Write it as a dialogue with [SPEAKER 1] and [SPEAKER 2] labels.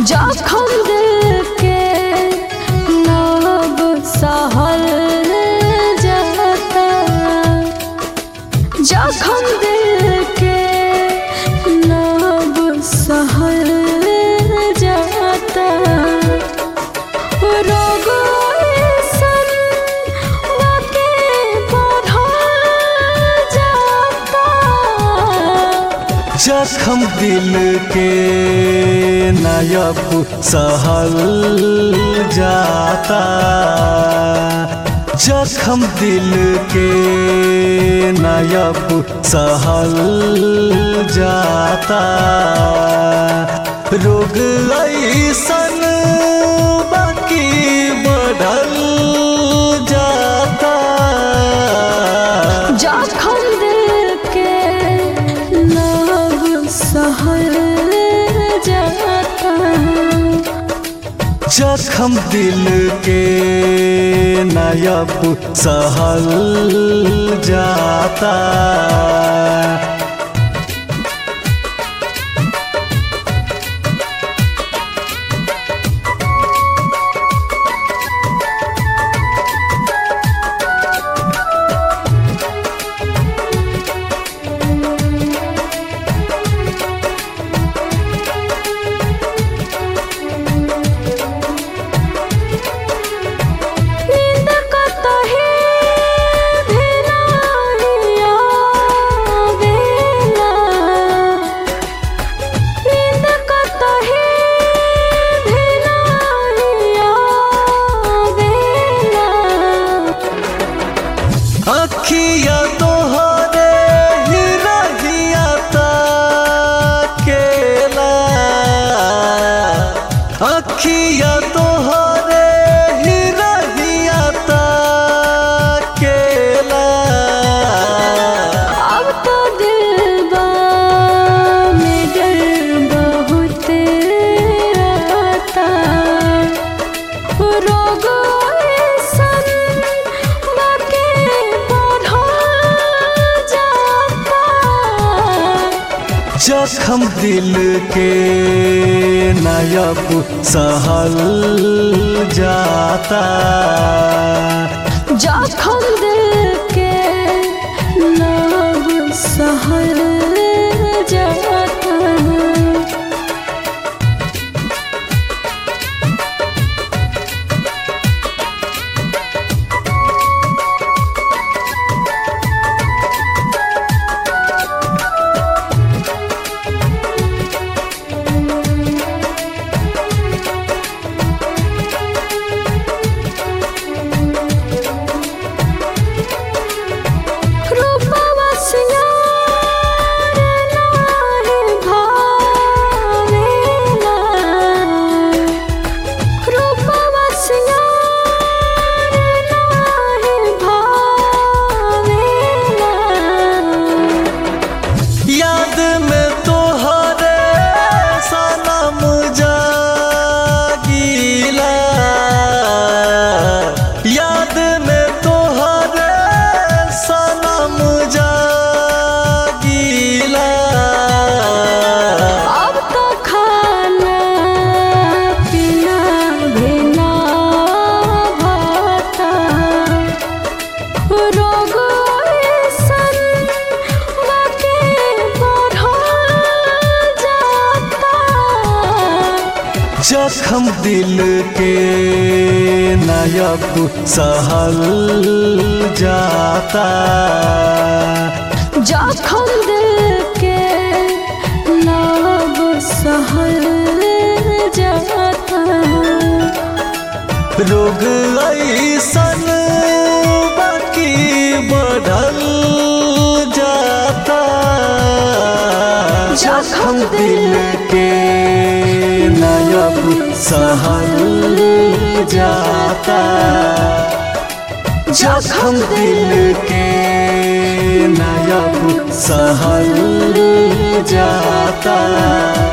[SPEAKER 1] जखम दिल के नब सहल जाता जखम दिल के नब सहल जाता रोग ऐसन बाटे बढ़ल जाता
[SPEAKER 2] जखम दिल के नायब सहल जाता जखम दिल के नायब सहल जाता रोग ऐसन बाकी बढ़ल जाता
[SPEAKER 1] जखम दिल के नब सहल जाता
[SPEAKER 2] जखम दिल के नायब सहल जाता
[SPEAKER 1] नींद कतही भी नाही आवेला नींद कतही भी नाही आवेला
[SPEAKER 2] अखिया तोहरे ही रहिया ताकेला अखिया तोहरे ही रहिया ताकेला
[SPEAKER 1] अब तो दिलबा में डर बहुत आता रोग ऐसन बाके बढ़ल जाता
[SPEAKER 2] जखम दिल के नायब सहल जाता
[SPEAKER 1] जखम दिल के नब सहल जाता रूपवा सिंगार नार भावेला रूपवा सिंगार नार भावेला
[SPEAKER 2] याद में तोहरे सनम जागीला याद में तोहरे सनम जागीला
[SPEAKER 1] अब तो खाना पीना भी ना भाता रोग ऐसन बाके बढ़ल जाता
[SPEAKER 2] जखम दिल के नायब सहल जाता
[SPEAKER 1] जखम दिल के नब सहल जाता
[SPEAKER 2] रोग ऐसन बाकी बढ़ल जाता जखम दिल के नायब सहल जाता जखम दिल के नायब सहल जाता